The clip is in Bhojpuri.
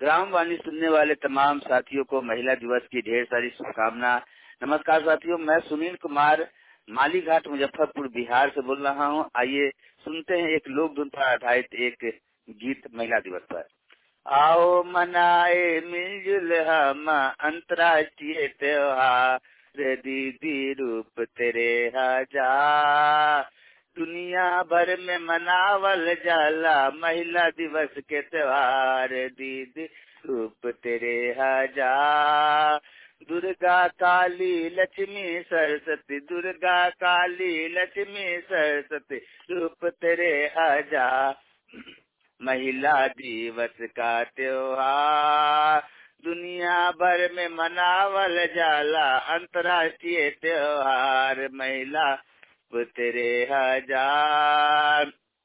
ग्राम वाणी सुनने वाले तमाम साथियों को महिला दिवस की ढेर सारी शुभकामना नमस्कार साथियों मैं सुनील कुमार माली घाट मुजफ्फरपुर बिहार से बोल रहा हूँ आइए सुनते हैं एक लोक धुन पर आधारित एक गीत महिला दिवस पर आओ मनाए मिलजुल हम अंतर्राष्ट्रीय त्योहार दीदी रूप तेरे हजार दुनिया भर में मनावल जाला महिला दिवस के त्योहार दीदी रूप तेरे हजार दुर्गा काली लक्ष्मी सरस्वती दुर्गा काली लक्ष्मी सरस्वती रूप तेरे हजार महिला दिवस का त्योहार दुनिया भर में मनावल जाला अंतर्राष्ट्रीय त्योहार महिला तेरे हजार